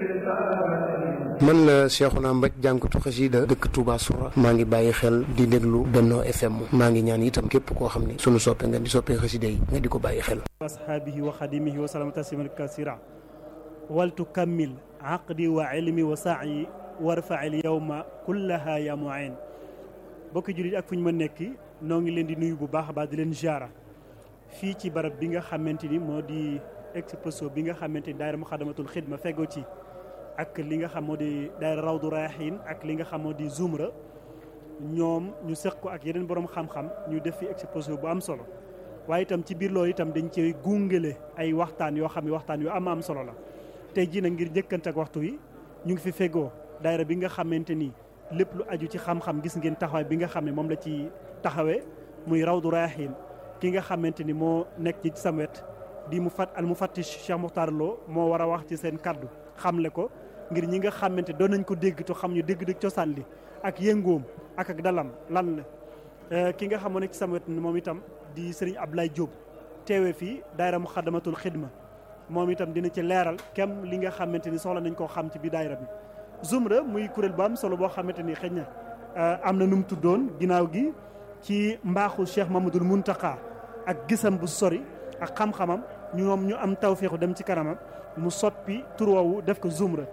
man la Cheikhouna Mbaj jànkatu xasida dëkk Touba Soura maa ngi bàyyi xel di déglu Benno FM maa ngi ñaan itam képp koo xam ne sunu soppe nga di soppee xasida yi nga di ko bàyyi xel ashaabihi wa xadimihi wa salama tasliman kasira waltu kammil aqdi wa ilmi wa saayi warfail yawma kullaha ya muin bokki jullit ak fu ñu ma nekk noo ngi leen di nuyu bu baax a baax di leen ziara fii ci barab bi nga xamante ni moo di expresso bi nga xamante ni daayira Muxaddamatul Xidma feggoo ci ak li nga xam moo di daayira Rawdu Rayaahiin ak li nga xam moo di Zumra ñoom ñu seq ko ak yeneen borom xam-xam ñu def fi expresso bu am solo waaye itam ci biir loolu itam dañ cee gungale ay waxtaan yoo xam ne waxtaan yu am am solo la tey jii nag ngir njëkkante ak waxtu wi ñu ngi fi feggoo daayira bi nga xamante ni lépp lu aju ci xam-xam gis ngeen taxawaay bi nga xam ne moom la ci taxawee muy Rawdu Rayaahiin ki nga xamante ni moo nekk ci sam wet di mu fat al mu fattish Cheikh Mokhtar Lo moo war a wax ci seen kaddu xamle ko ngir ñi nga xamante doon nañ ko dégg te xam ñu dégg-dégg cosaan li ak yëngoom ak ak dalam lan la ki nga xam moo nekk ci sam wet moom itam di Serigne Ablaye Diop teewee fii daayira Muxaddamatul Xidma moom itam dina ci leeral kem li nga xamante ni soxla nañ koo xam ci biir daayira bi Zumra muy kuréel bu am solo boo xamante ni xëy na am na nu mu tuddoon ginnaaw gi ci mbaaxu Cheikh Mamadul Muntaka ak gisam bu sori ak xam-xamam ñoom ñu am tawféexu dem ci kanamam mu soppi tur woowu def ko Zumra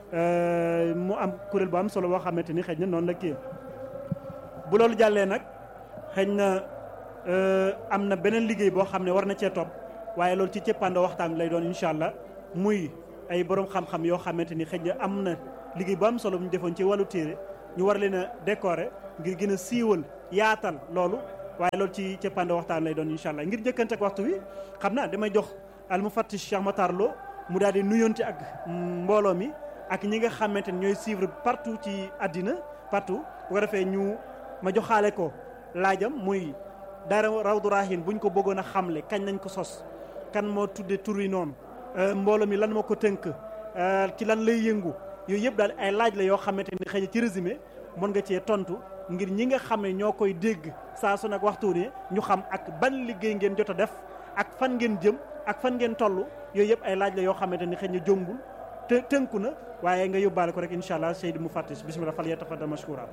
mu am kuréel bu am solo boo xamante ni xëy na noonu la kii bu loolu jàllee nag xëy na am na beneen liggéey boo xam ne war na cee topp waaye loolu ci cëppandoo waxtaan lay doon incha allah muy ay borom xam-xam yoo xamante ni xëy na am na liggéey bu am solo bu ñu defoon ci wàllu téere ñu war leen a décorer ngir gën a siiwal yaatal loolu waaye loolu ci cëppandoo waxtaan lay doon incha allah ngir njëkkante ak waxtu wi xam naa damay jox al mufattish Cheikh Matar Lo mu daal di nuyonte ak mbooloo mi ak ñi nga xamante ni ñooy suivre partout ci àddina partout bu ko defee ñu ma joxaale ko laajam muy daara Rawdu Rayaahiin buñ ko bëggoon a xamle kañ nañ ko sos kan moo tudde tur yi noonu mbooloo mi lan moo ko tënk ci lan lay yëngu yooyu yëpp daal ay laaj la yoo xamante ni xëy na ci résumé mën nga cee tontu ngir ñi nga xam ne ñoo koy dégg saa su nag waxtu ne ñu xam ak ban liggéey ngeen jot a def ak fan ngeen jëm ak fan ngeen toll yooyu yëpp ay laaj la yoo xamante ni xëy na jombul te tënku na waaye nga yóbbaale ko rek incha allah Seydi Mufattish bismillah fal yatafaddal mashkura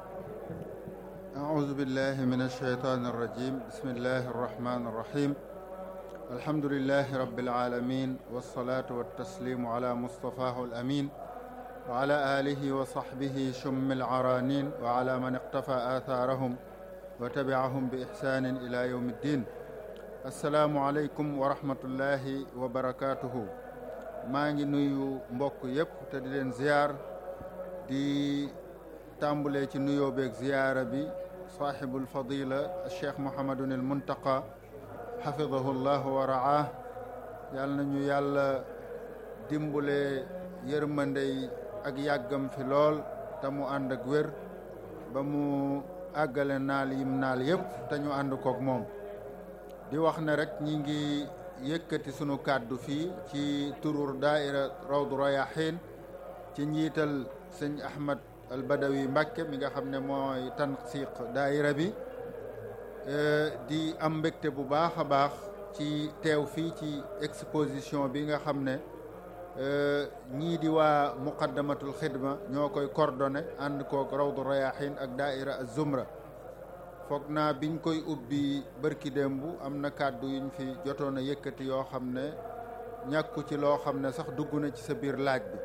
أعوذ بالله من الشيطان الرجيم بسم الله الرحمن الرحيم الحمد لله رب العالمين والصلاة والتسليم على مصطفاه الأمين وعلى آله وصحبه شم العرانين وعلى من اقتفى آثارهم وتبعهم بإحسان إلى يوم الدين السلام عليكم ورحمة الله وبركاته maa ngi nuyu mbokk yépp te di leen ziyaar di tàmbulee ci nuyoo beeg ziyaara bi saaxibul fadila cheikh Mouhamadun al Muntaqa xafidahu llah wa raah yàlla nañu yàlla dimbulee yërmandey ak yàggam fi lool te mu ànd ak wér ba mu àggale naal yim naal yépp te ñu ànd kook moom di wax ne rek ñi ngi yëkkati sunu kàddu fii ci turur daaira Rawdu Rayaahiin ci njiital sëñ Ahmad al Badawi Mbàkke mi nga xam ne mooy tansiq daaira bi di am mbégte bu baax a baax ci teew fii ci exposition bi nga xam ne ñii di waa muqaddamatul xidma ñoo koy coordonné ànd kook Rawdu Rayaahiin ak daaira az-Zumra foog naa biñ koy ubbi bërki démb am na kàddu yuñ fi jotoon a yëkkati yoo xam ne ñàkku ci loo xam ne sax dugg na ci sa biir laaj bi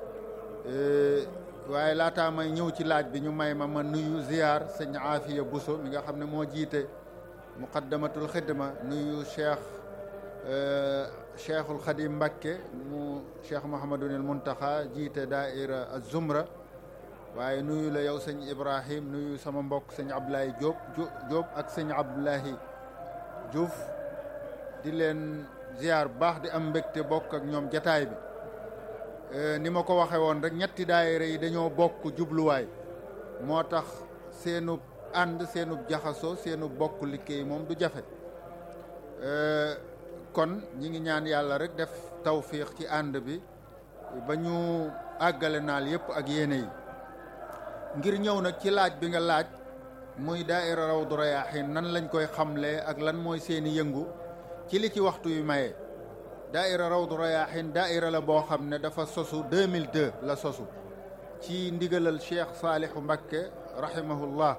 waaye laataa may ñëw ci laaj bi ñu may ma ma nuyu ziyaar sëñ Aafiya Buso mi nga xam ne moo jiite muqaddamatul xidma nuyu cheikh cheikhul xadim Mbakke mu cheikh Mouhamadunil Muntaxa jiite daaira az-Zumra waaye nuyu la yow sëñ Ibrahim nuyu sama mbokk sëñ Abdoulaye Diop Diop ak sëñ Abdoulahi Diouf di leen ziar bu baax di am mbégte bokk ak ñoom jataay bi ni ma ko waxe woon rek ñetti daayira yi dañoo bokk jubluwaay moo tax seenub ànd seenub jaxasoo seenub bokk liggéey moom du jafe kon ñi ngi ñaan yàlla rek def tawfiix ci ànd bi ba ñu àggale naal yépp ak yéene yi ngir ñëw nag ci laaj bi nga laaj muy daaira Rawdu Rayaahiin nan lañ koy xamlee ak lan mooy seeni yëngu ci li ci waxtu wi maye daaira rawdu rayaahin daaira la boo xam ne dafa sosu 2002 la sosu ci ndigalal cheikh saalihu mbakke rahimahullah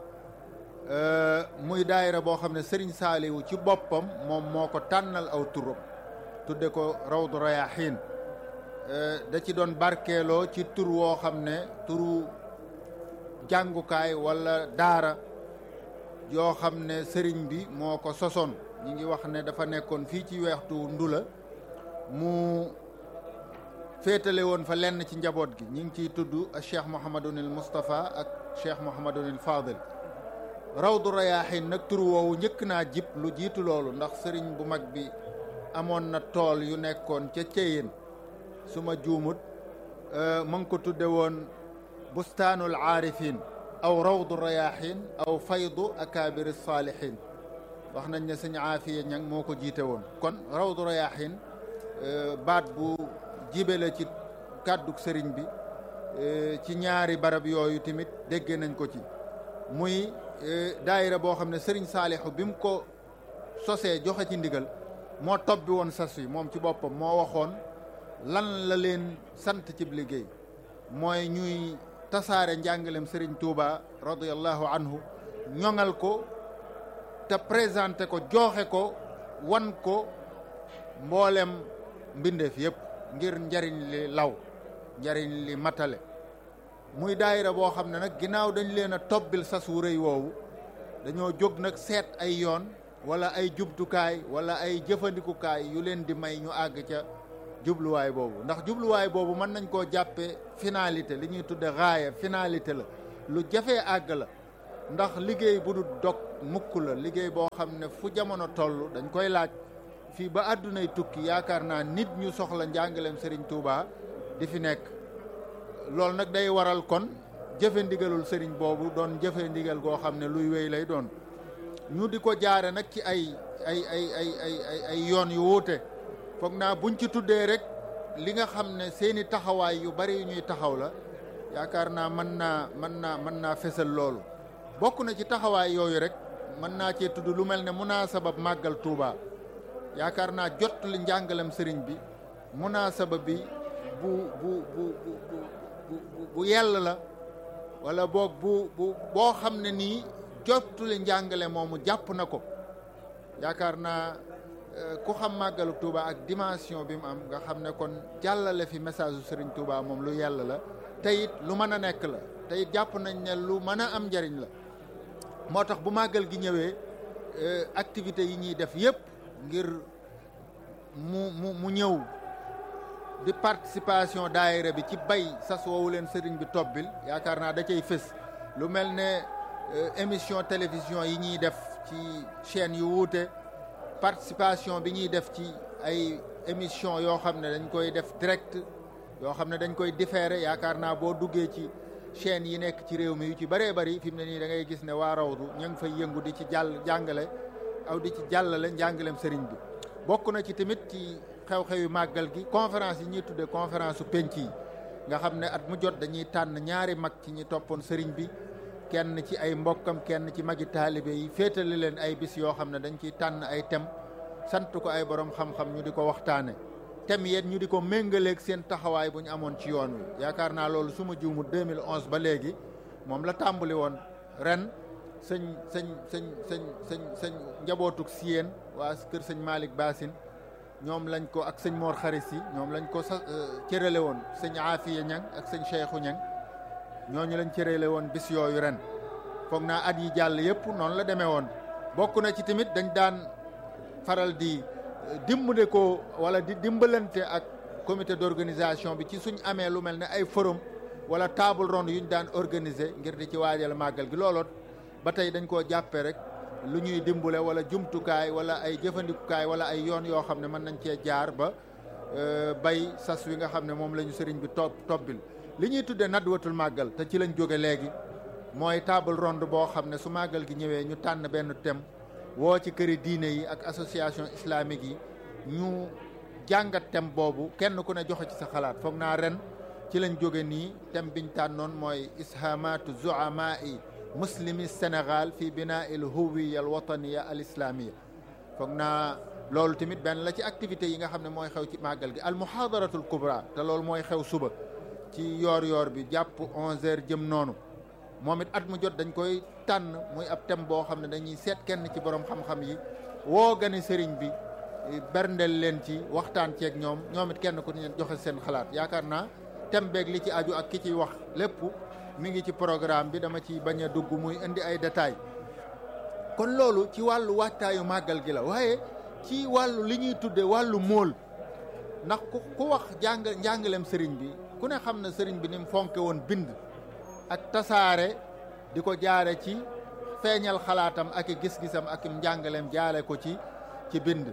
muy daaira boo xam ne sëriñ saalihu ci boppam moom moo ko tànnal aw turam tudde ko rawdu rayaahin da ci doon barkeeloo ci tur woo xam ne turu jàngukaay walla daara yoo xam ne sëriñ bi moo ko sosoon ñi ngi wax ne dafa nekkoon fii ci weextu ndula mu féetale woon fa lenn ci njaboot gi ñi ngi ciy tudd cheikh mouhamadunil moustapha ak cheikh mouhamadunil fadil rawdu rayaahin nag tur woowu njëkk naa jib lu jiitu loolu ndax sëriñ bu mag bi amoon na tool yu nekkoon ca Ceyeen su ma juumut ma ngi ko tudde woon bustaanul aarifin aw rawdu rayaahin aw faydu akaabiri saalihin wax nañ ne sëñ aafiya ñang moo ko jiite woon kon rawdu rayaahin baat bu jibe la ci kàdduk sëriñ bi ci ñaari barab yooyu tamit dégg nañ ko ci muy daayira boo xam ne sëriñ saalihu bi mu ko sosee joxe ci ndigal moo tobbi woon sas wi moom ci boppam moo waxoon lan la leen sant cib liggéey mooy ñuy tasaare njàngalem sëriñ Touba radiyallahu anhu ñoŋal ko te présenté ko joxe ko wan ko mboolem mbindeef yëpp ngir njariñ li law njariñ li matale muy daayira boo xam ne nag ginnaaw dañ leen a tobbil sas wu rëy woowu dañoo jóg nag seet ay yoon wala ay jubtukaay wala ay jëfandikukaay yu leen di may ñu àgg ca jubluwaay boobu ndax jubluwaay boobu mën nañ koo jàppee finalité li ñuy tudde raaya finalité la lu jafee àgg la ndax liggéey bu du dog mukk la liggéey boo xam ne fu jamono toll dañ koy laaj fii ba àddunay tukki yaakaar naa nit ñu soxla njàngaleem Serigne Touba di fi nekk loolu nag day waral kon jëfe ndigalul Serigne boobu doon jëfe ndigal goo xam ne luy wéy lay doon ñu di ko jaare nag ci ay ay ay ay ay ay ay yoon yu wuute foog naa buñ ci tuddee rek li nga xam ne seeni taxawaay yu bari yu ñuy taxaw la yaakaar naa mën naa mën naa mën naa fesal loolu bokk na ci taxawaay yooyu rek mën naa cee tudd lu mel ne munaasabab màggal Touba yaakaar naa jot li njàngalem sëriñ bi munaasaba bi bu bu bu bu bu yell la wala boog bu bu boo xam ne nii jottuli njàngale moomu jàpp na ko yaakaar naa ku xam màggalu Touba ak dimension bi mu am nga xam ne kon jàllale fi message su Serigne Touba moom lu yàlla la te it lu mën a nekk la te it jàpp nañ ne lu mën a am njariñ la moo tax bu màggal gi ñëwee activités yi ñuy def yépp ngir mu mu mu ñëw di participation daayira bi ci bay sas woowu leen sëriñ bi tobbil yaakaar naa da cay fës lu mel ne émission télévision yi ñuy def ci chaîne yu wuute participation bi ñuy def ci ay émission yoo xam ne dañ koy def direct yoo xam ne dañ koy différé yaakaar naa boo duggee ci chaîne yi nekk ci réew mi yu ci bëree bëri fi mu ne nii da ngay gis ne waa rawdu ñu ngi fay yëngu di ci jàll jàngale aw di ci jàllale njàngaleem sëriñ bi bokk na ci tamit ci xew-xewi màggal gi conférence yi ñuy tuddee conférence su penc yi nga xam ne at mu jot dañuy tànn ñaari mag ci ñi toppoon sëriñ bi kenn ci ay mbokkam kenn ci magi taalibe yi féetale leen ay bis yoo xam ne dañ ciy tànn ay thème sant ko ay borom xam-xam ñu di ko waxtaane thème yéen ñu di ko méngaleeg seen taxawaay bu ñu amoon ci yoon wi yaakaar naa loolu su ma juumu 2011 ba léegi moom la tàmbali woon ren sëñ sëñ sëñ sëñ sëñ sëñ njabootug siyeen waa kër sëñ Malick Bassine ñoom lañ ko ak sëñ Mor Xaris yi ñoom lañ ko sa cërale woon sëñ Afiya Ñang ak sëñ Cheikhou Ñang ñooñu lañ cërale woon bis yooyu ren foog naa at yi jàll yëpp noonu la demee woon bokk na ci tamit dañ daan faral di dimbale ko wala di dimbalante ak comité d'organisation bi ci suñ amee lu mel ne ay forum wala table ronde yu ñu daan organiser ngir di ci waajal màggal gi looloot ba tey dañ koo jàppee rek lu ñuy dimbale wala jumtukaay wala ay jëfandikukaay wala ay yoon yoo xam ne mën nañ cee jaar ba bay sas wi nga xam ne moom la ñu sëriñ bi topp tobbil li ñuy tuddee nadwatul màggal te ci lañ jóge léegi mooy table ronde boo xam ne su màggal gi ñëwee ñu tànn benn thème woo ci këri diine yi ak association islamique yi ñu jàngat thème boobu kenn ku ne joxe ci sa xalaat foog naa ren ci lañ jóge nii thème biñ tànnoon mooy ishamatu zuamai muslimi Sénégal fi binaa il huwiya al wataniya al islamia foog naa loolu tamit benn la ci activités yi nga xam ne mooy xew ci màggal gi al muhaadaratul kubra te loolu mooy xew suba ci yoor yoor bi jàpp 11h jëm noonu moom it at mu jot dañ koy tànn muy ab thème boo xam ne dañuy seet kenn ci borom xam-xam yi woo gane sëriñ bi berndeel leen ci waxtaan ceeg ñoom ñoom it kenn ku ne joxe seen xalaat yaakaar naa thème beeg li ci aju ak ki ciy wax lépp mi ngi ci programme bi dama ci bañ a dugg muy indi ay détails kon loolu ci wàllu waajtaayu màggal gi la waaye ci wàllu li ñuy tudde wàllu móol ndax ku ku wax jàng njàngaleem sëriñ bi ku ne xam na sëriñ bi ni mu fonke woon bind ak tasaare di ko jaare ci feeñal xalaatam ak i gis-gisam ak njàngaleem jaare ko ci ci bind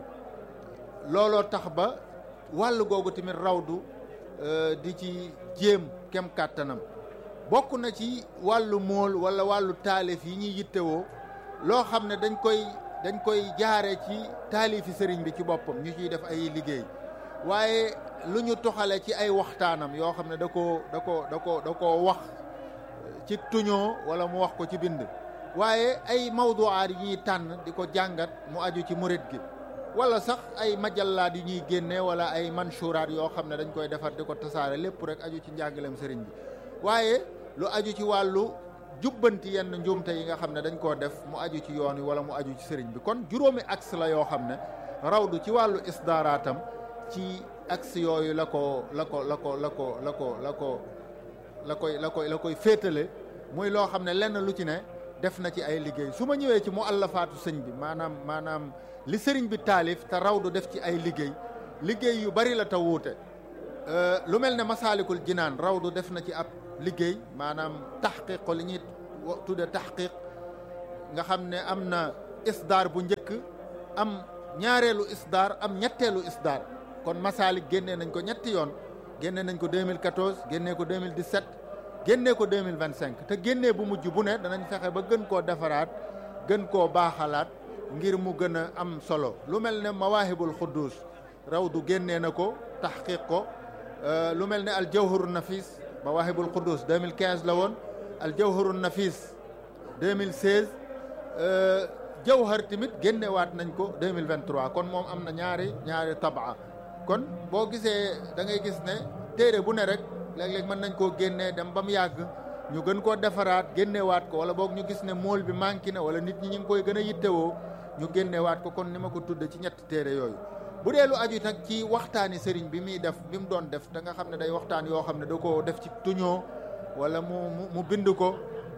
looloo tax ba wàllu googu tamit rawdu di ci jéem kem kàttanam bokk na ci wàllu móol wala wàllu taalif yi ñuy yittewoo loo xam ne dañ koy dañ koy jaare ci taalifi sëriñ bi ci boppam ñu ciy def ay liggéey waaye lu ñu toxale ci ay waxtaanam yoo xam ne da koo da ko da ko da koo wax ci tuñoo wala mu wax ko ci bind waaye ay mawduwaat yi ñuy tànn di ko jàngat mu aju ci murit gi wala sax ay majallaat yu ñuy génne wala ay manshuraat yoo xam ne dañ koy defar di ko tasaare lépp rek aju ci njàngaleem sëriñ bi waaye lu aju ci wàllu jubbanti yenn njuumte yi nga xam ne dañ koo def mu aju ci yoon wi wala mu aju ci sëriñ bi kon juróomi axe la yoo xam ne rawdu ci wàllu isdaaraatam ci axe yooyu la ko la ko la ko la ko la ko la ko la koy la koy la koy féetale muy loo xam ne lenn lu ci ne def na ci ay liggéey su ma ñëwee ci mu allafaatu sëñ bi maanaam maanaam li sëriñ bi taalif te rawdu def ci ay liggéey liggéey yu bari la te wuute lu mel ne masaalikul jinaan rawdu def na ci ab liggéey maanaam taxqiq ko li ñuy tudde taxqiq nga xam ne am na isdaar bu njëkk am ñaareelu isdaar am ñetteelu isdaar kon masaalik génnee nañ ko ñetti yoon génnee nañ ko 2014 génnee ko 2017 génnee ko 2025 te génnee bu mujj bu ne danañ fexe ba gën koo defaraat gën koo baaxalaat ngir mu gën a am solo lu mel ne mawaahibul xuddus rawdu génnee na ko taxqiq ko lu mel ne al jawharu nafis mawaahibul quddus 2015 la woon al jawharu nafis 2016 jawhar tamit génnewaat nañ ko 2023 kon moom am na ñaari ñaari tabaa kon boo gisee da ngay gis ne téere bu ne rek léeg-léeg mën nañ koo génnee dem ba mu yàgg ñu gën koo defaraat génnewaat ko wala boog ñu gis ne mool bi manqué na wala nit ñi ñu ngi koy gën a yittewoo ñu génnewaat ko kon ni ma ko tudde ci ñetti téere yooyu bu dee lu aju nag ci waxtaani sëriñ bi muy def bi mu doon def da nga xam ne day waxtaan yoo xam ne da koo def ci tuñoo wala mu mu bind ko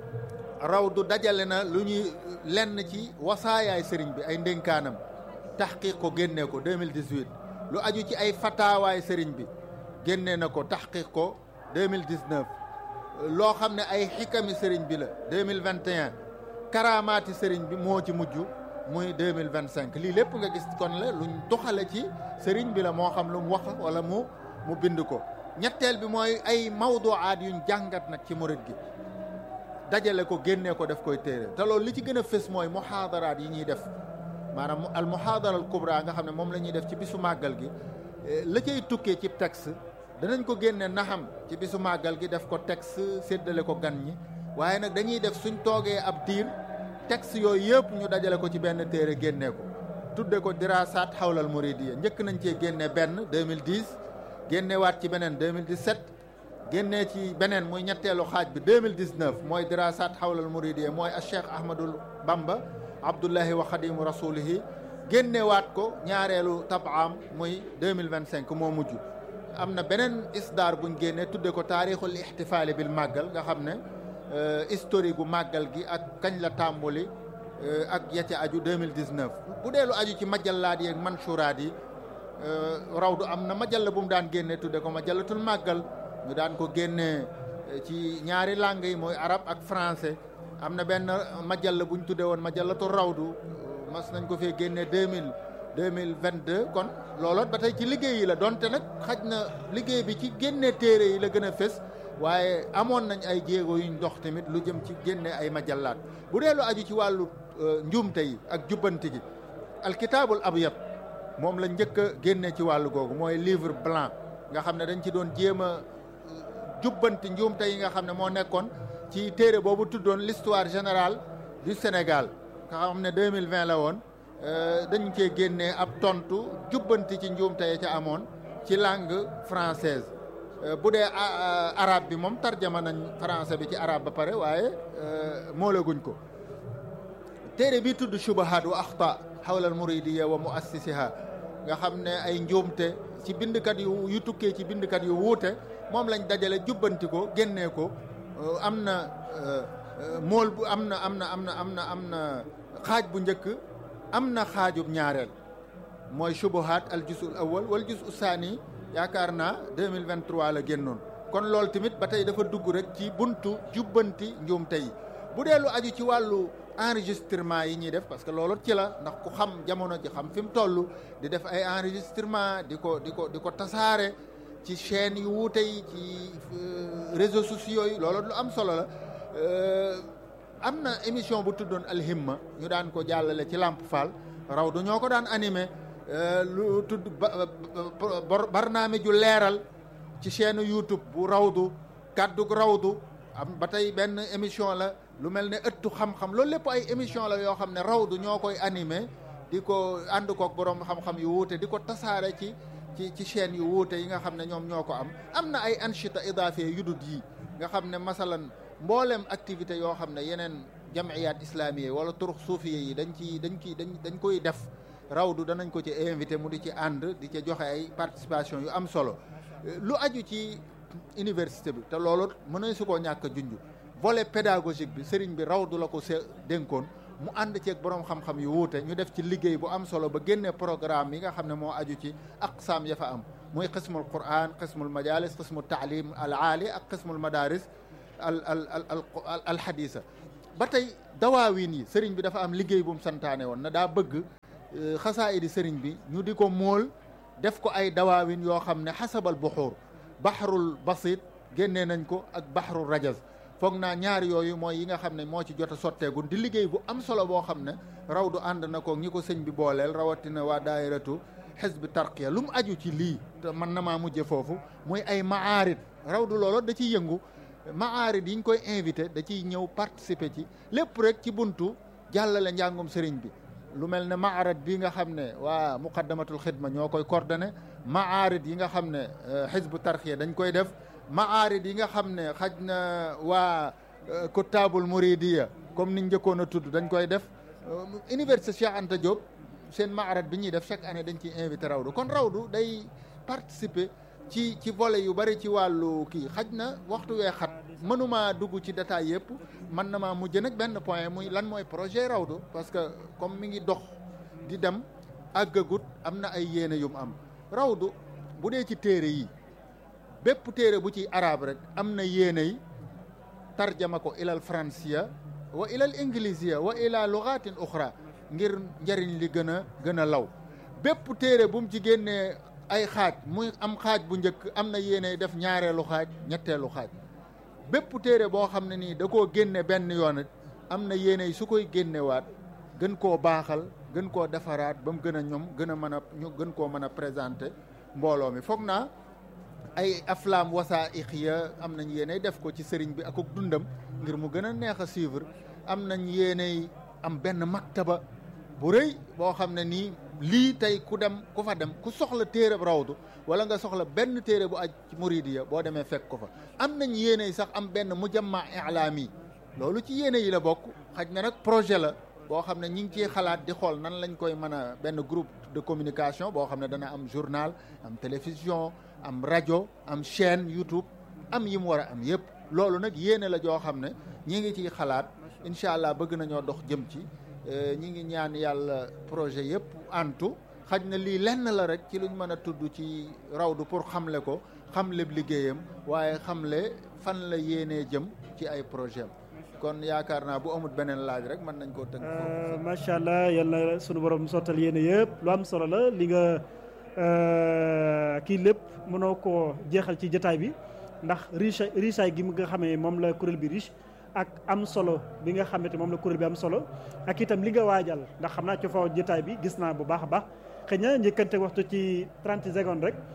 raw du dajale na lu ñuy lenn ci wasaayaay sëriñ bi ay ndénkaanam taxqiq ko génnee ko 2018 lu aju ci ay fataawaay sëriñ bi génnee na ko taxqiq ko 2019 loo xam ne ay xikami sëriñ bi la 2021 karaamaati sëriñ bi moo ci mujj muy 2025 lii lépp nga gis kon la luñ doxale ci sëriñ bi la moo xam lu mu wax wala mu mu bind ko ñetteel bi mooy ay mawduwaat yuñ jàngat nag ci murit gi dajale ko génnee ko def koy téere te loolu li ci gën a fës mooy muhaadaraat yi ñuy def maanaam al muhaadara al kubra nga xam ne moom la ñuy def ci bisu màggal gi la cay tukkee ci texte danañ ko génne naxam ci bisu màggal gi def ko texte séddale ko gan ñi waaye nag dañuy def suñ toogee ab diir texte yooyu yëpp ñu dajale ko ci benn téere génnee ko tudde ko dirasaat xawlal muridiyya njëkk nañ cee génne benn 2010 génnewaat ci beneen 2017 génnee ci beneen muy ñetteelu xaaj bi 2019 mooy dirasaat xawlal muridiyya mooy a cheikh ahmadul bamba abdullahi wa xadimu rasulihi génnewaat ko ñaareelu tabaam muy 2025 moo mujj am na beneen isdaar buñ génnee tudde ko taarixul ixtifaali bil màggal nga xam ne historique gu màggal gi ak kañ la tàmbali ak ya ca aju 2019 bu dee lu aju ci majallaat yi ak manshuraat yi rawdu am na majalla bu mu daan génne tudde ko majallatul màggal ñu daan ko génnee ci ñaari langue yi mooy arab ak français am na benn majalla bu ñu tudde woon majallatul rawdu mas nañ ko fee génne 2000 2022 kon looloot ba tey ci liggéey yi la donte nag xaj na liggéey bi ci génne téere yi la gën a fës waaye amoon nañ ay jéego yuñ dox tamit lu jëm ci génne ay majallaat bu dee lu aju ci wàllu njuumte yi ak jubbanti gi alkitaabul abyad moom la njëkk a génne ci wàllu googu mooy livre blanc nga xam ne dañ ci doon jéem a jubbanti njuumte yi nga xam ne moo nekkoon ci téere boobu tuddoon l'histoire générale du Sénégal nga xam ne 2020 la woon dañ cee génnee ab tontu jubbanti ci njuumte ya ca amoon ci langue française bu dee arabe bi moom tarjama nañ français bi ci arabe ba pare waaye moolaguñ ko téere bi tudd shubahat wa axta xawla al muridiya wa muassisiha nga xam ne ay njuumte ci bindkat yu yu tukkee ci bindkat yu wuute moom lañ dajale jubbanti ko génnee ko am na mool bu am na am na am na am na am na xaaj bu njëkk am na xaajub ñaareel mooy shubuhat al jusul awal wal jusu saani yaakaar naa 2023 la génnoon kon loolu tamit ba tey dafa dugg rek ci buntu jubbanti njuumte yi bu dee lu aju ci wàllu enregistrement yi ñuy def parce que loolu ci la ndax ku xam jamono ji xam fi mu toll di def ay enregistrement di ko di ko di ko tasaare ci chaîne yu wuute yi ci réseaux sociaux yi loolu lu am solo la am na émission bu tuddoon alhimma ñu daan ko jàllale ci Lamp Fall raw du ñoo ko daan animé lu tudd barnaame ju leeral ci chaîne YouTube bu rawdu kàddug rawdu am ba tey benn émission la lu mel ne ëttu xam-xam loolu lépp ay émission la yoo xam ne rawdu ñoo koy animé di ko ànd kook borom xam-xam yu wuute di ko tasaare ci ci ci chaîne yu wuute yi nga xam ne ñoom ñoo ko am am na ay anchita idaafe yu dut yi nga xam ne masalan mboolem activité yoo xam ne yeneen jamiyaat islamiye wala turux suufiye yi dañ ci dañ ci dañ dañ koy def rawdu danañ ko ci invité mu di ci ànd di ci joxe ay participation yu am solo lu aju ci université bi te loolu mën nañ su koo ñàkk a junj volet pédagogique bi sëriñ bi rawdu la ko se dénkoon mu ànd ceeg borom xam-xam yu wuute ñu def ci liggéey bu am solo ba génne programme yi nga xam ne moo aju ci aqsaam ya fa am muy qismul quran qismul majalis qismul taalim al aali ak qismul madaris al al al al hadisa ba tey dawaawin yi sëriñ bi dafa am liggéey bu mu santaane woon na daa bëgg xasaayidi sëriñ bi ñu di ko mool def ko ay dawaawin yoo xam ne xasabal buxuur baxarul basit génnee nañ ko ak baxarul rajaz foog naa ñaar yooyu mooy yi nga xam ne moo ci jot a sotteegun di liggéey bu am solo boo xam ne raw du ànd na ko ñi ko sëñ bi booleel rawatina waa daayiratu xisbi tarqiya lu mu aju ci lii te man na maa mujje foofu muy ay maarit raw du loolu da ciy yëngu maarit yi ñu koy invité da ciy ñëw participer ci lépp rek ci buntu jàllale njàngum sëriñ bi lu mel ne maarat bi nga xam ne waa muqaddamatul xidma ñoo koy coordonné maarit yi nga xam ne xisbu tarqiya dañ koy def maarid yi nga xam ne xaj na waa kuttaabul muridiya comme niñ njëkkoon a tudd dañ koy def université Cheikh Anta Diop seen maarat bi ñuy def chaque année dañ ciy invité rawdu kon rawdu day participer ci ci volet yu bari ci wàllu kii xaj na waxtu wee xat mënuma dugg ci détail yëpp man na maa mujj nag benn point muy lan mooy projet rawdu parce que comme mi ngi dox di dem àggagut am na ay yéene yu mu am rawdu bu dee ci téere yi bépp téere bu ci arab rek am na yéenay tarjama ko ilal fransiya wa ilal inglisiya wa ila lugatin uxra ngir njëriñ li gën a gën a law bépp téere bu mu ci génnee ay xaaj muy am xaaj bu njëkk am na yéenay def ñaareelu xaaj ñetteelu xaaj bépp téere boo xam ne nii da koo génne benn yoon it am na yéenay su koy génnewaat gën koo baaxal gën koo defaraat ba mu gën a ñoom gën a mën a ñu gën koo mën a présenter mbooloo mi foog naa ay aflaam wasaa'iq ya am nañ yéenay def ko ci sëriñ bi ak dundam ngir mu gën a neex a suivre am nañ yéenay am benn maktaba bu rëy boo xam ne nii lii tey ku dem ku fa dem ku soxla téere rawdu wala nga soxla benn téere bu aj ci muridiya boo demee fekk ko fa am nañ yéenay sax am benn mujamma i'laami loolu ci yéene yi la bokk xaj na nag projet la boo xam ne ñi ngi ciy xalaat di xool nan lañ koy mën a benn groupe de communication boo xam ne dana am journal am télévision am rajo am chaîne YouTube am yi mu war a am yëpp loolu nag yéene la joo xam ne ñi ngi ciy xalaat incha allah bëgg nañoo dox jëm ci ñi ngi ñaan yàlla projet yëpp antu xaj na lii lenn la rek ci luñ mën a tudd ci rawdu pour xamle ko xamle liggéeyam waaye xamle fan la yéenee jëm ci ay projet am kon yaakaar naa bu amut beneen laaj rek mën nañ koo tënk foofu macha allah yal na sunu borom sottal yéene yëpp lu am solo la li nga kii lépp mënoo koo jeexal ci jotaay bi ndax riche richaay gi nga xamee moom la kuréel bi riche ak am solo bi nga xamante moom la kuréel bi am solo ak itam li nga waajal ndax xam naa ci faw jotaay bi gis naa bu baax a baax xëy na njëkkante waxtu ci 30 secondes rek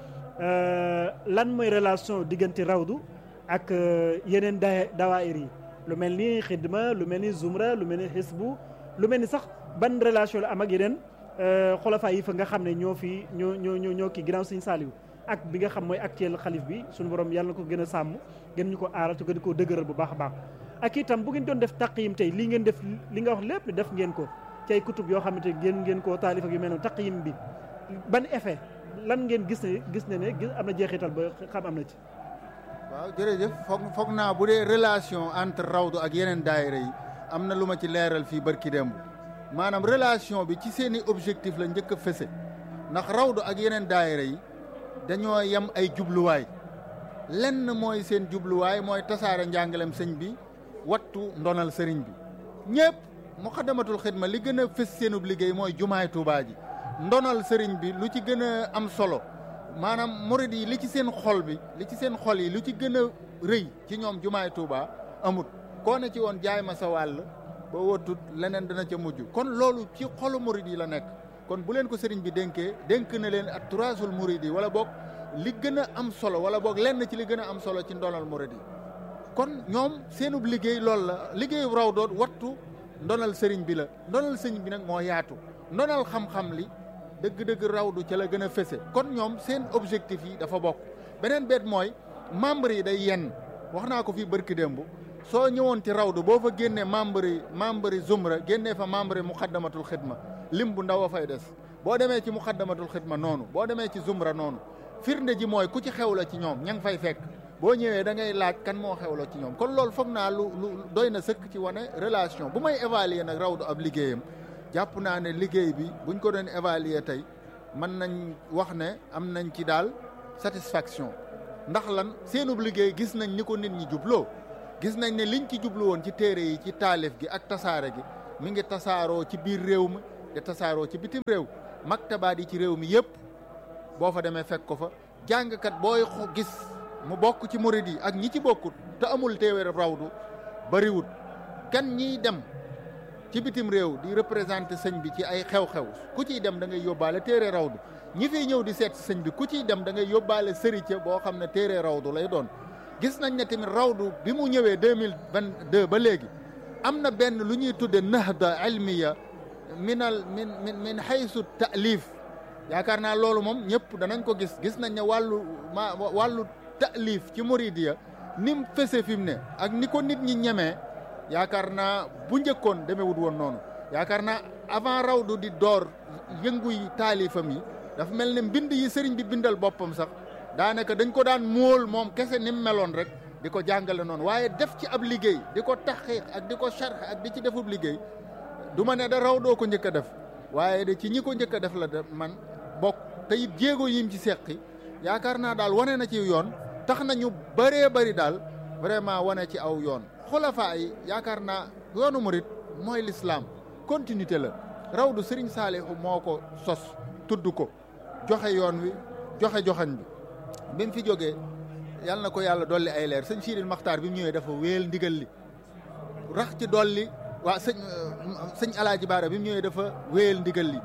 lan mooy relation diggante rawdu ak yeneen da dawaayir yi lu mel ni xidma lu mel ni zumra lu mel ni xisbu lu mel ni sax ban relation la am ak yeneen xulafa yi fa nga xam ne ñoo fi ñoo ñoo ñoo ñoo kii ginnaaw sëñ Saaliw ak bi nga xam mooy actuel xalif bi suñu borom yàlla na ko gën a sàmm gën ñu ko aaral te gën koo dëgëral bu baax a baax ak itam bu ngeen doon def taqyim tey lii ngeen def li nga wax lépp def ngeen ko ci ay kutub yoo xamante ngeen ngeen koo taalif ak yu mel noonu taqyim bi ban effet lan ngeen gis ne gis ne ne gis am na jeexital ba xam am na ci waaw jërëjëf foog foog naa bu dee relation entre rawdu ak yeneen daayira yi am na lu ma ci leeral fii barki démb maanaam relation bi ci seeni objectif la njëkk a fese ndax rawdu ak yeneen daayira yi dañoo yem ay jubluwaay lenn mooy seen jubluwaay mooy tasaare njàngalem sëñ bi wattu ndonal sëriñ bi ñëpp muxaddamatul xidma li gën a fës seenub liggéey mooy jumaay Tuubaa ji ndonal sëriñ bi lu ci gën a am solo maanaam murid yi li ci seen xol bi li ci seen xol yi lu ci gën a rëy ci ñoom jumaay Tuubaa amut koo ne ci woon jaay ma sa wàll ba wotut leneen dana ca mujj kon loolu ci xolu murid yi la nekk kon bu leen ko sëriñ bi dénkee dénk na leen ak turaasul murid yi wala boog li gën a am solo wala boog lenn ci li gën a am solo ci ndonal murid yi kon ñoom seenub liggéey loolu la liggéeyu raw doon wattu ndonal sëriñ bi la ndonal sëriñ bi nag moo yaatu ndonal xam-xam li dëgg-dëgg rawdu ca la gën a fese kon ñoom seen objectif yi dafa bokk beneen beet mooy membre yi day yenn wax naa ko fii bërki démb soo ñëwoon ci rawdu boo fa génnee membre yi membre yi zumra génnee fa membre yi muxaddamatul xidma lim bu ndaw a fay des boo demee ci muxaddamatul xidma noonu boo demee ci zumra noonu firnde ji mooy ku ci xew la ci ñoom ña ngi fay fekk boo ñëwee da ngay laaj kan moo xew la ci ñoom kon loolu foog naa lu lu doy na sëkk ci wane relation bu may évaluer nag rawdu ab liggéeyam jàpp naa ne liggéey bi buñ ko doon évaluer tey mën nañ wax ne am nañ ci daal satisfaction ndax lan seenub liggéey gis nañ ni ko nit ñi jubloo gis nañ ne liñ ci jublu woon ci téere yi ci taalif gi ak tasaare gi mi ngi tasaaroo ci biir réew mi te tasaaroo ci bitim réew maktabaat yi ci réew mi yëpp boo fa demee fekk ko fa jàngkat booy gis mu bokk ci murid yi ak ñi ci bokkut te amul téewéer rawdu bariwut kan ñiy dem ci bitim réew di représenté sëñ bi ci ay xew-xew ku ciy dem da ngay yóbbaale téere rawdu ñi fiy ñëw di seet sëñ bi ku ciy dem da ngay yóbbaale sërice boo xam ne téere rawdu lay doon gis nañ ne tamit rawdu bi mu ñëwee deux mille vingt deux ba léegi am na benn lu ñuy tudde nahda ilmiya minal min min min haysu taalif yaakaar naa loolu moom ñëpp danañ ko gis gis nañ ne wàllu ma wàllu taalif ci muridiya ni mu fese fi mu ne ak ni ko nit ñi ñemee yaakaar naa bu njëkkoon demewut woon noonu yaakaar naa avant rawdu di door yëngu yi taalifam yi dafa mel ne mbind yi sëriñ bi bindal boppam sax daanaka dañ ko daan móol moom kese ni mu meloon rek di ko jàngale noonu waaye def ci ab liggéey di ko taxqiq ak di ko sharx ak di ci defub liggéey du ma ne da raw doo ko njëkk a def waaye de ci ñi ko njëkk a def la de man bokk te it jéego yim ci seqi yaakaar naa daal wane na ci yoon tax na ñu bëree bëri daal vraiment wane ci aw yoon xulafaa yi yaakaar naa yoonu murit mooy lislaam continuité la rawdu Sëriñ Saalihu moo ko sos tudd ko joxe yoon wi joxe joxañ bi bi mu fi jógee yàlla na ko yàlla dolli ay leer sëñ Siidil Maxtaar bi mu ñëwee dafa wéel ndigal li rax ci dolli waa sëñ sëñ Alaaji Baara bi mu ñëwee dafa wéyal ndigal li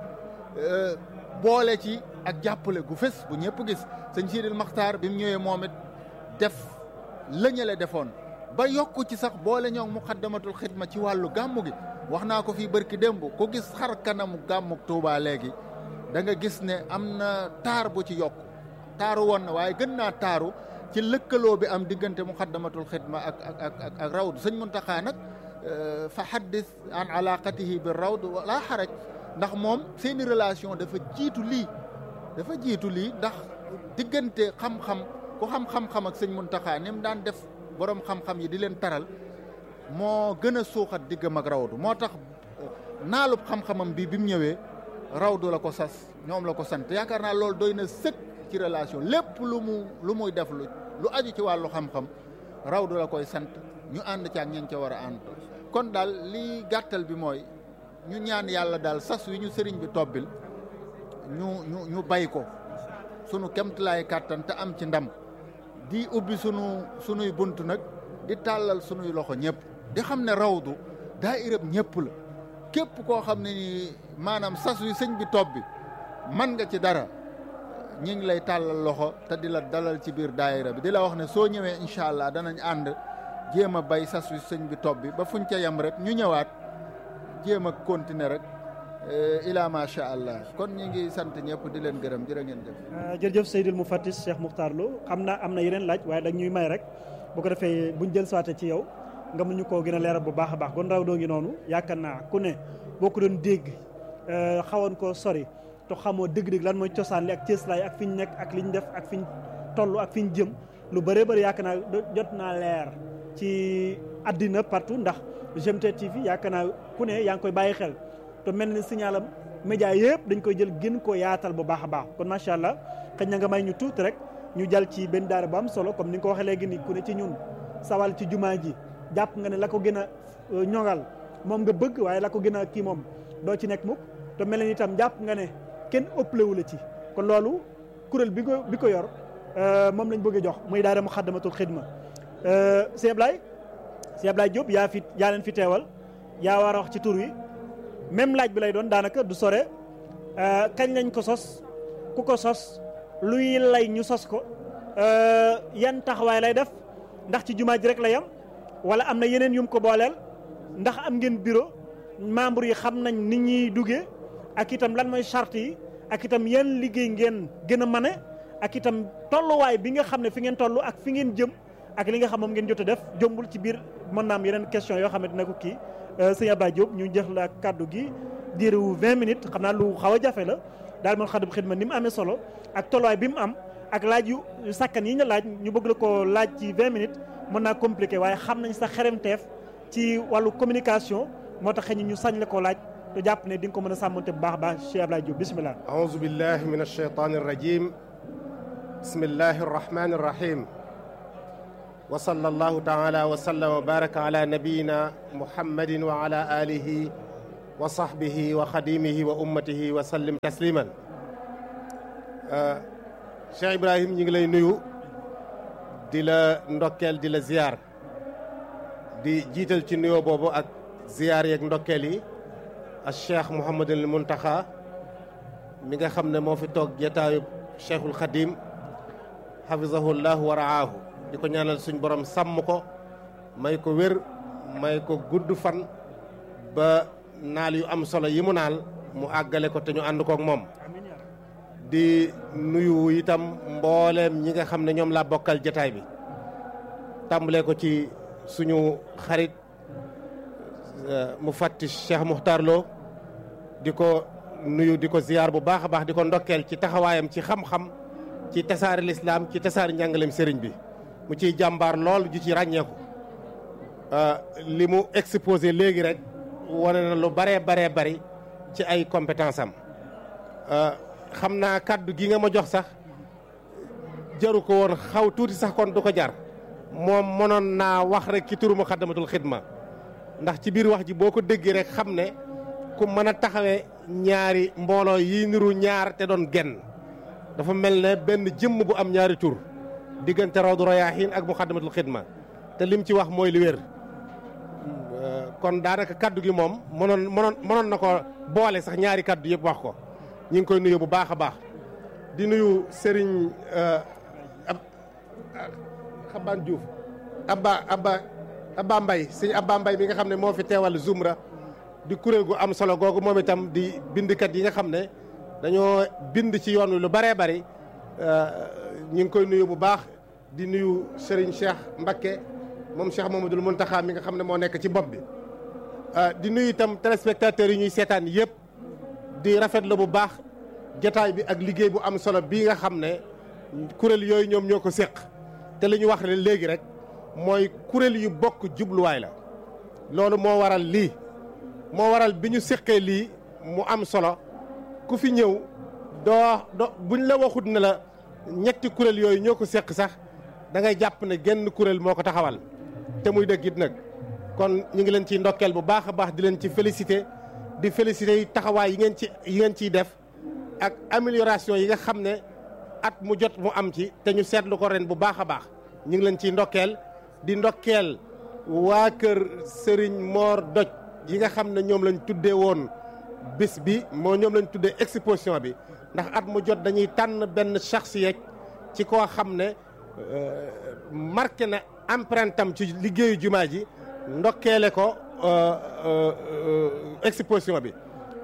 boole ci ak jàppale gu fës bu ñëpp gis sëñ Siidil Maxtaar bi mu ñëwee moom it def lëñale defoon ba yokku ci sax boole ñoo muxaddamatul xidma ci wàllu gàmmu gi wax naa ko fii bërki démb ku gis xar kanamu gàmmu Tuubaa léegi da nga gis ne am na taar bu ci yokk taaru woon na waaye gën naa taaru ci lëkkaloo bi am diggante muxaddamatul xidma ak ak ak ak rawdu sëñ Muntaxa nag fa haddis an alaqatihi bi rawd wala xaraj ndax moom seeni relation dafa jiitu lii dafa jiitu lii ndax diggante xam-xam ku xam-xam-xam ak sëñ Muntaxa ni mu daan def borom xam-xam yi di leen taral moo gën a suuxat diggam ak rawdu moo tax naalub xam-xamam bi bi mu ñëwee rawdu la ko sas ñoom la ko sant yaakaar naa loolu doy na sëkk ci relation lépp lu mu lu muy def lu lu aju ci wàllu xam-xam rawdu la koy sant ñu ànd ci ak ñeen ca war a ànd kon daal li gàttal bi mooy ñu ñaan yàlla daal sas wi ñu sëriñ bi tobbil ñu ñu ñu bay ko sunu kemtalaay kàttan te am ci ndam di ubbi sunu sunuy bunt nag di tàllal sunuy loxo ñëpp di xam ne rawdu daa irëb ñëpp la képp koo xam ne ni maanaam sas wi sëñ bi tobbi man nga ci dara ñi ngi lay tàllal loxo te di la dalal ci biir daayira bi di la wax ne soo ñëwee incha allah danañ ànd jéem a bay sas wi sëñ bi topp bi ba fuñ ca yem rek ñu ñëwaat jéem a continuer rek ila macha allah kon ñi ngi sant ñëpp di leen gërëm jërë ngeen jëf jërëjëf Seydil Moufatis Cheikh Moukhtar Lo xam naa am na yeneen laaj waaye dag ñuy may rek bu ko defee buñ jël saate ci yow nga mun ñu koo gën a leeral bu baax a baax gon raw doo ngi noonu yaakaar naa ku ne boo ko doon dégg xawoon koo sori te xamoo dëgg-dëgg lan mooy cosaan li ak cëslaay ak fi ñu nekk ak li ñu def ak fi ñu toll ak fi ñu jëm lu bëree bëri yaakaar naa jot naa leer ci àddina partout ndax GMT TV yaakaar naa ku ne yaa ngi koy bàyyi xel te mel ni signalam média yëpp dañ koy jël gën koo yaatal bu baax a baax kon macha allah xëy na nga may ñu tuuti rek ñu jàll ci benn daara bu am solo comme ni nga ko waxee léegi ni ku ne ci ñun sawal ci jumaa ji jàpp nga ne la ko gën a ñoŋal moom nga bëgg waaye la ko gën a kii moom doo ci nekk mukk te mel ni itam jàpp nga ne kenn ëpplewu la ci kon loolu kuréel bi ko bi ko yor moom lañ bëgg a jox muy daara Muxaddamatul Xidma sëñ Ablaye sëñ Ablaye Diop yaa fi yaa leen fi teewal yaa war a wax ci tur wi même laaj bi lay doon daanaka du sore kañ lañ ko sos ku ko sos luy lay ñu sos ko yan taxawaay lay def ndax ci jumaa ji rek la yam wala am na yeneen yum ko booleel ndax am ngeen bureau membre yi xam nañ ni ñuy duggee ak itam lan mooy charte yi ak itam yan liggéey ngeen gën a mane ak itam tolluwaay bi nga xam ne fi ngeen toll ak fi ngeen jëm ak li nga xam moom ngeen jot a def jombul ci biir mën naa am yeneen question yoo xam ne dina ko kii sëñ Abdoulaye Diop ñu jox la kàddu gi diiru 20 minutes xam naa lu xaw a jafe la daal man xadum xidma ni mu amee solo ak tolluwaay bi mu am ak laaj yu sàkkan yi nga laaj ñu bëgg la ko laaj ci 20 minutes mën naa compliqué waaye xam nañ sa xeremteef ci wàllu communication moo tax xëy ñu sañ la koo laaj te jàpp ne di nga ko mën a sàmmante bu baax a baax Cheikh Abdoulaye Diop bisimilah. aouzu billahi min alcheytan arrajim bismillahi arrahmani arrahim wa sallallahu taala wa sallam wa baraka ala nabiyina muhammadin wa ala alihi wa sahbihi wa xadimihi wa ummatihi wa sallim tasliman Cheikh Ibrahim ñi ngi lay nuyu di la ndokkeel di la ziyaar di jiital ci nuyoo boobu ak ziyaar yeeg ndokkeel yi ak Cheikh Mouhamadul Muntaxa mi nga xam ne moo fi toog jataayu Cheikhul Xadim xafisahullahu wa raahu di ko ñaanal suñ borom sàmm ko may ko wér may ko gudd fan ba naal yu am solo yi mu naal mu àggale ko te ñu ànd kook moom di nuyu itam mbooleem ñi nga xam ne ñoom laa bokkal jataay bi tàmbalee ko ci suñu xarit mu fàtti Cheikh Moukhtar Lo di ko nuyu di ko ziyaar bu baax a baax di ko ndokkeel ci taxawaayam ci xam-xam ci tasaari lislaam ci tasaari njàngaleem sëriñ bi mu ciy jàmbaar lool ju ci ràññeeku li mu exposé léegi rek wane na lu baree baree bari ci ay compétence am xam naa kàddu gi nga ma jox sax jaru ko woon xaw tuuti sax kon du ko jar moom mënoon naa wax rek ci turu Muxaddamatul Xidma ndax ci biir wax ji boo ko déggee rek xam ne ku mën a taxawee ñaari mbooloo yi niru ñaar te doon genn dafa mel ne benn jëmm bu am ñaari tur diggante Rawdu Rayaahiin ak Muxaddamatul Xidma te lim ci wax mooy li wér kon daanaka kaddu gi moom mënoon mënoon mënoon na ko boole sax ñaari kaddu yëpp wax ko ñu ngi koy nuyu bu baax a baax di nuyu Serigne ab Xabaan Diouf Abba Abba Abba Mbay sëñ Abba Mbay mi nga xam ne moo fi teewal Zumra di kuréel gu am solo googu moom itam di bindkat yi nga xam ne dañoo bind ci yoon wi lu baree bari ñu ngi koy nuyu bu baax di nuyu Serigne Cheikh Mbakke moom Cheikh Mamadou Muntaxa mi nga xam ne moo nekk ci bopp bi di nuyu itam téléspectateurs yi ñuy seetaan yëpp di rafetlu bu baax jataay bi ak liggéey bu am solo bii nga xam ne kuréel yooyu ñoom ñoo ko séq te li ñu wax le léegi rek mooy kuréel yu bokk jubluwaay la loolu moo waral lii moo waral bi ñu séqee lii mu am solo ku fi ñëw doo do buñ la waxut ne la ñetti kuréel yooyu ñoo ko séq sax da ngay jàpp ne genn kuréel moo ko taxawal te muy dëgg it nag kon ñu ngi leen ciy ndokkeel bu baax a baax di leen ci félicité di félicité yi taxawaay yi ngeen ci yi ngeen ciy def ak amélioration yi nga xam ne at mu jot mu am ci te ñu seetlu ko ren bu baax a baax ñu ngi leen ciy ndokkeel di ndokkeel waa kër Serigne Mor Doj yi nga xam ne ñoom lañ tuddee woon bis bi moo ñoom lañ tuddee exposition bi ndax at mu jot dañuy tànn benn shaxsiyeek ci koo xam ne marqué na empreinte am ci liggéeyu jumaa ji ndokkeele ko exposition bi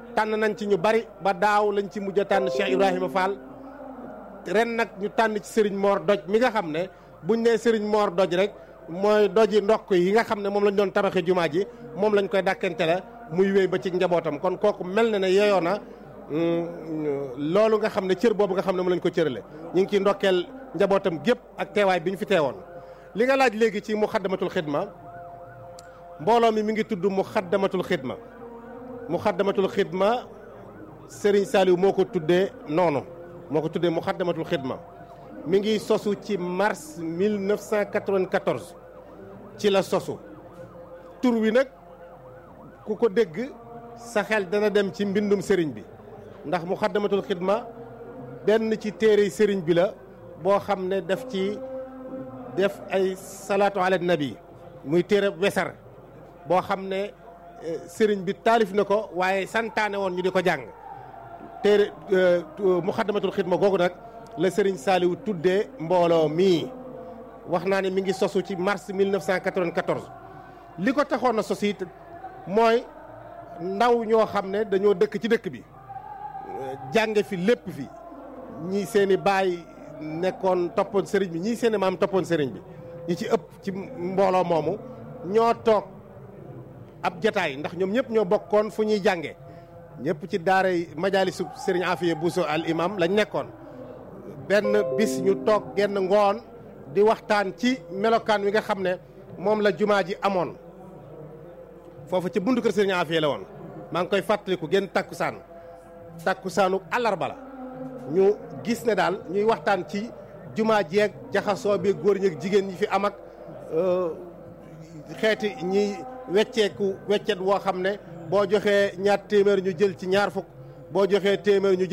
tànn nañ ci ñu bari ba daaw lañ ci mujj a tànn Cheikh Ibrahima Fall ren nag ñu tànn ci Serigne Mor Doj mi nga xam ne buñ nee Serigne Mor Doj rek mooy doji ndokk yi nga xam ne moom lañ doon tabaxee jumaa ji moom lañ koy dàkkante la muy wéy ba ci njabootam kon kooku mel na ne yeeyoo na loolu nga xam ne cër boobu nga xam ne moom lañ ko cërale ñu ngi ciy ndokkeel njabootam gépp ak teewaay bi ñu fi teewoon li nga laaj léegi ci muxaddamatul xidma mbooloo mi mi ngi tudd muxaddamatul xidma muxaddamatul xidma Serigne Saliou moo ko tuddee noonu moo ko tuddee muxaddamatul xidma mi ngi sosu ci mars 1994 ci la sosu tur wi nag ku ko dégg sa xel dana dem ci mbindum sëriñ bi ndax muxaddamatul xidma benn ci téere sëriñ bi la boo xam ne daf ci def ay salaatu ala nabi muy téere wesar boo xam ne sëriñ bi taalif na ko waaye santaane woon ñu di ko jàng téere muxaddamatul xidma googu nag la sëriñ Saliou tuddee mbooloo mii wax naa ne mi ngi sosu ci mars 1994 li ko taxoon a sos it mooy ndaw ñoo xam ne dañoo dëkk ci dëkk bi jànge fi lépp fi ñii seen i baay nekkoon toppoon sëriñ bi ñii seen i maam toppoon sëriñ bi ñi ci ëpp ci mbooloo moomu ñoo toog ab jataay ndax ñoom ñëpp ñoo bokkoon fu ñuy jànge ñëpp ci daara majaalisu sëriñ Afiya Buso al imam lañ nekkoon benn bis ñu toog genn ngoon di waxtaan ci melokaan wi nga xam ne moom la jumaa ji amoon foofu ci buntu kër sëriñ Afiya la woon maa ngi koy fàttaliku genn takkusaan takkusaanu àllarba la ñu gis ne daal ñuy waxtaan ci jumaa jeeg jaxasoo bi góor ñeeg jigéen ñi fi am ak xeeti ñiy wecceeku weccet woo xam ne boo joxee ñaar téeméer ñu jël ci ñaar fukk boo joxee téeméer ñu